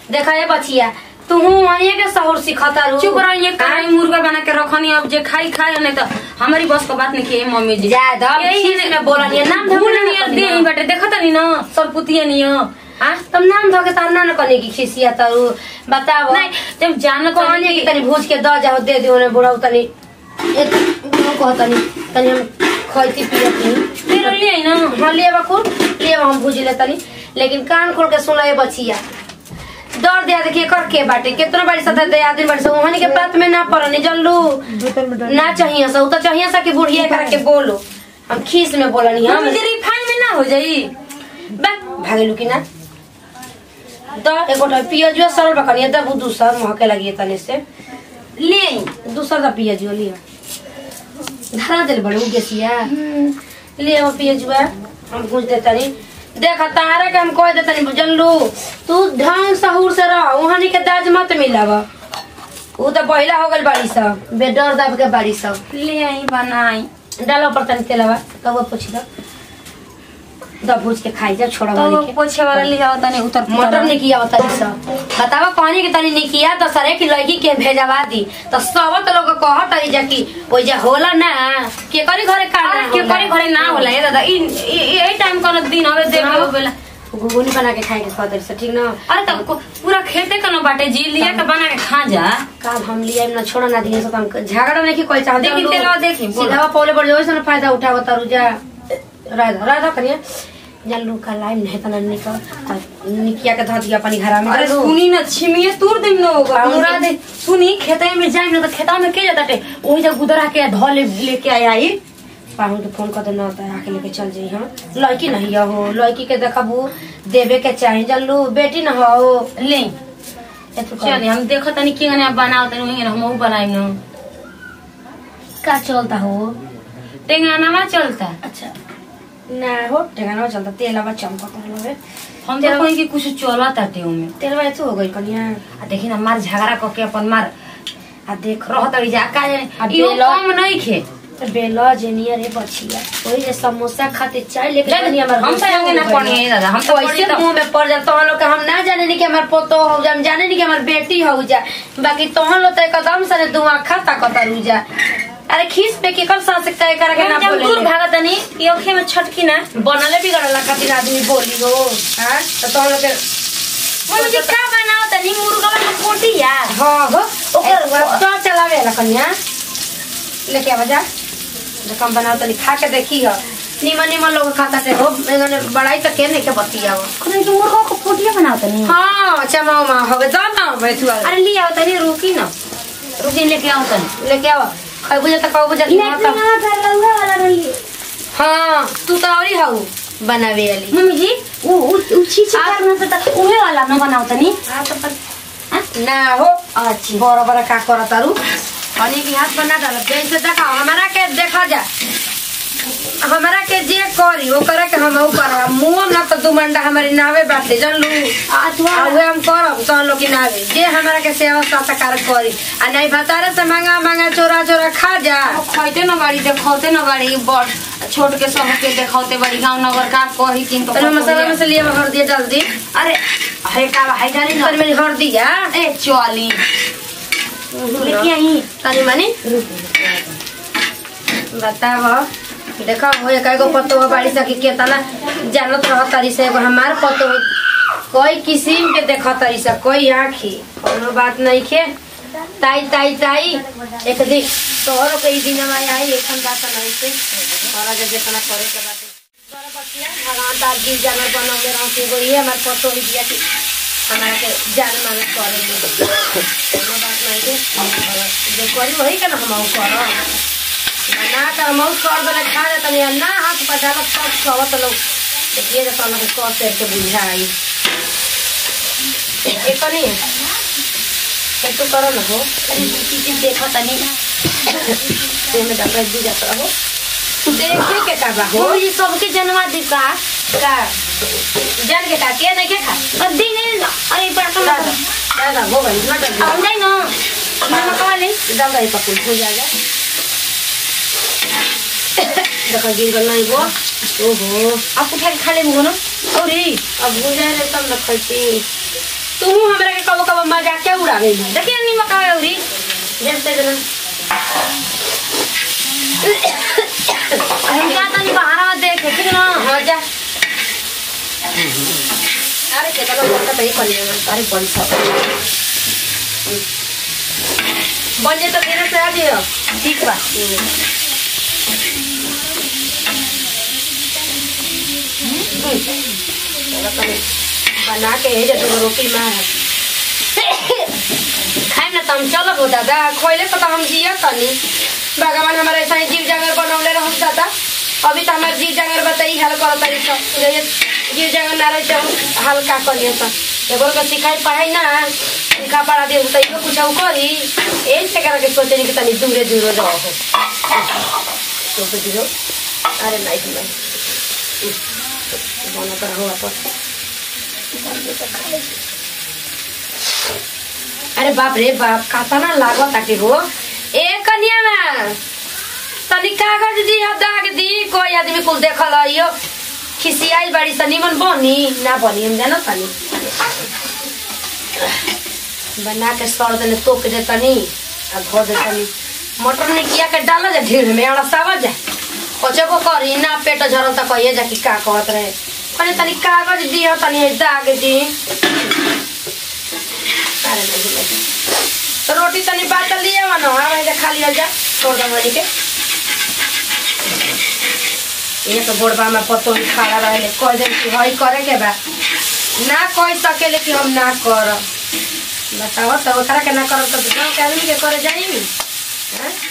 देखा ये बचिया तू वहीं के सहूर सिखता रू चुप रह ये काई मुर्गा बना के रखनी अब जे खाई खाई नहीं तो हमारी बस का बात नहीं की मम्मी जी जा दो यही खीस में बोला नहीं नाम भूल धोके नहीं ना दे दे बटे देखत नहीं ना सब पुतिया नहीं हो हां तुम नाम धोके तो ना न कने की खिसिया तारू बताओ नहीं जब जान कहनी कि तनी भूज के द जाओ दे दियो ने बुढ़ाऊ तनी एक बुढ़ाऊ कह तनी तनी हम खैती पियती फिर ले आई ना हाँ लिए बखूर लिए हम भूज ले तनी लेकिन कान खोल के सुन ये बचिया डर दिया देखिए कर के बाटे कितना बड़ी सदा दे आदमी बड़ी सब वहां के बात में ना पड़नी जल्लू ना चाहिए सा उ तो चाहिए सा कि बुढ़िया करके बोलो हम खीस में बोलनी हम मम्मी जी रिफाइन में ना हो जाई बा भागेलू कि ना द एगोटा पियाजुआ सरल बकनिया द वो दूसर महके लगी तने से ले आई दूसर द पियाजुआ लिया धरा दिल बड़ू गेसिया ले वो पियाजुआ हम पूछ देता नहीं देख तारा के हम कह देता नहीं जनलू तू ढंग सहूर से रह वहां के दाज मत मिलाव उ तो पहिला हो गल बाड़ी सब बेडर दब के बाड़ी सब ले आई बनाई डालो पर तनी तेलवा तब वो पूछ दो द भूज के खाई जा छोड़ा तो वाली के पोछे वाला ले आओ तने उतर मटर ने किया होता है सब बतावा कहनी कि तनी ने किया तो सरे की लड़की के भेजवा दी तो सब तो लोग कह तरी जा कि ओइ जा होला ना के करी घरे का अरे के करे घरे ना होला ये दादा ई ई- यही टाइम कर दिन हवे देख लो बेला घुगुनी बना के खाए के कहते से ठीक ना अरे तब को- पूरा खेते का ना बाटे जी लिया के बना के खा जा का हम लिया ना छोड़ा ना दिए सब हम झगड़ा नहीं की कोई चाहते देखी तेलवा देखी, बोलो। सीधा पौले पड़ जाओ ना फायदा उठाव तारू जा राधा राधा कनिया जल्लू का लाइन नहीं तना निकल निकिया के धर दिया अपनी घर में अरे जल्लू। सुनी ना छिमिए तूर दिन न होगा बाबू पूरा दे सुनी खेते में जाए ना तो खेता में के जाता टे वही जब गुदरा के धो ले लेके आया आई पाहु के फोन कर देना होता है आके लेके चल जाई हम लड़की नहीं हो लड़की के देखबू देवे के चाहे जल्लू बेटी न हो ले ए तू चल हम देखो तनी के गने बनाओ तनी वही हम ऊ बनाई ना का चलता हो टेंगाना ना चलता अच्छा ना हो ठेगाना चलता तेलवा चमकता है हम तो कोई की कुछ चला ताटे में तेलवा एतु हो गई कनिया आ देखी ना मार झगड़ा क के अपन मार आ देख रहत रही जा का जाने आ इहो बेला- कम नहीं खे बेला जेनिया रे बचिया वही जे समोसा खाते चाय लेके जाने, बनी हमार हम तो आगे ना पढ़ी है दादा, हम तो पढ़ी वैसे तो- मुंह में पड़ जाता हम लोग के हम ना जाने नहीं कि हमार पोतो हो जा हम जाने नहीं कि हमार बेटी हो जा बाकी तोहन लोग तो एकदम से दुआ खाता कतरू जा अरे खीस पे के कर सास कहे करे के ना हम जब बोले दूर भागत तनी कि ओखे में छटकी ना बनले बिगड़ला खातिर आदमी बोली हो हां तो तोहन लोग के मम्मी जी का बनाओ तनी मुर्गा में कोटिया हां हो ओकर तो चलावे ला कन्या लेके आवा जा जो कम बनाओ तनी खा के देखी हो निमन निमन लोग खाता से हो एगने बड़ाई तो के नहीं के बतिया हो खुद के मुर्गा को कोटिया बनाओ तनी हाँ चमाओ माँ हो गए जाना बैठुआ अरे ले आओ तनी रुकी ना रुकी लेके आओ तनी लेके आवा खै बुझे तो कहू बुझे हाँ तू तो औरी हऊ बनावे वाली मम्मी जी उ उ उ चीज आप- करना से त उहे वाला न बनाओ तनी हाँ तो पर ना हो अच्छी बड़ा बड़ा का कर तारू हनी की हाथ बना डाल जैसे देखा हमारा के देखा जा हमारा के जे करी वो करे के हम ऊ करब मुंह ना तो दू मंडा हमारी नावे बाटे जन लू अथवा आ उहे हम करब तो लोग की नावे जे हमारा के सेवा सत्कार करी आ नहीं बतारे से मांगा मांगा चोरा चोरा खा जा खैते न बाड़ी देखौते न बाड़ी बड़ छोट के सबके देखौते बाड़ी गांव नगर का कही किन तो पहले मसाला मसाला में हल्दी डाल दी अरे है का है डाली तनी न मेरी हल्दी है ए चली लेके आई तनी मनी बताव देखो हो एक एगो पत्तो हो बाड़ी सकी केतना जानत रह तरी से एगो हमार पत्तो हो कोई किस्म के देख तरी से कोई आखी कोनो बात नहीं खे ताई ताई ताई एक दिन तोहरो के ई दिन में आई एखन बात नहीं से और जे जितना करे के बात बड़ा बच्चिया भगवान तार गिर जानवर बनौले रहो कि एगो ये हमार पत्तो ही दिया कि हमारा के जान माने करे कोनो बात नहीं के और जे करी वही के ना हम करब ना कर मौत कर देले खा दे तनी ना हाथ पटालक सब खवत लोग देखिए जे तन के कस से के बुझाई ए कनी ए तो करो ना हो अरे चीज देखो तनी ते में डाल दी जात रहो देखे के का बा हो मम्मी जी सबके जनवा दी का का जान के का के नहीं के खा और दिन अरे बड़ा दादा कम दादा हो गई ना डाल हम जाई न नमक वाले डाल दे पकुल हो जाएगा देखा गिर गल नहीं वो ओहो आप उठा के खा ले मुगो न औरी अब हो जाए रे तब न खैती तू हमरा के मजाक के उड़ावे ली देखिए निमक आवे उरी देखते जरा हम क्या तनी बाहर देख ठीक ना हाँ जा अरे के तो बोलता तरी कर लिया अरे बन सब बन जे तो तेरे से आ जियो ठीक बा बना के है जब रोटी मार खाए ना तम चलो हो दादा खोले तो हम जिया तनी भगवान हमारा ऐसा ही जीव जागर बनौले रहो दादा अभी तो हमारे जीव जागर बताई हाल कर तारी सब जैसे जीव जागर ना रहे तो हाल का करिए सब एगो के सिखाई पढ़ाई ना सिखा पढ़ा दे तो इहो कुछ करी एही से करके सोचे कि तनी दूरे दूरे रहो तो तो दिलो अरे नहीं नहीं बना कर हुआ पर अरे बाप रे बाप कातना लागत आके हो ए कन्या में तनी कागज दी अब दाग दी कोई आदमी कुल देखल आइयो खिसियाई बड़ी सा निमन बनी ना बनी हम जानो तनी बना के सर देने तोप दे तनी आ धो दे तनी मटर में किया के डाला जा ढेर में आड़ा सावा जा पचको करी ना पेट झरल त कहिए जा कि का कहत रहे कनी तनी कागज दियो तनी दाग दी अरे नहीं नहीं तो रोटी तनी बात लिए वन हाँ भाई खा लिया जा छोड़ दो मनी के ये तो बोड़बा में पतो ही खड़ा रहे कह दे कि हई करे के बा ना कह सकेले कि हम ना कर बताओ तो ओकरा के ना करब तो गाँव के आदमी के करे जाई हैं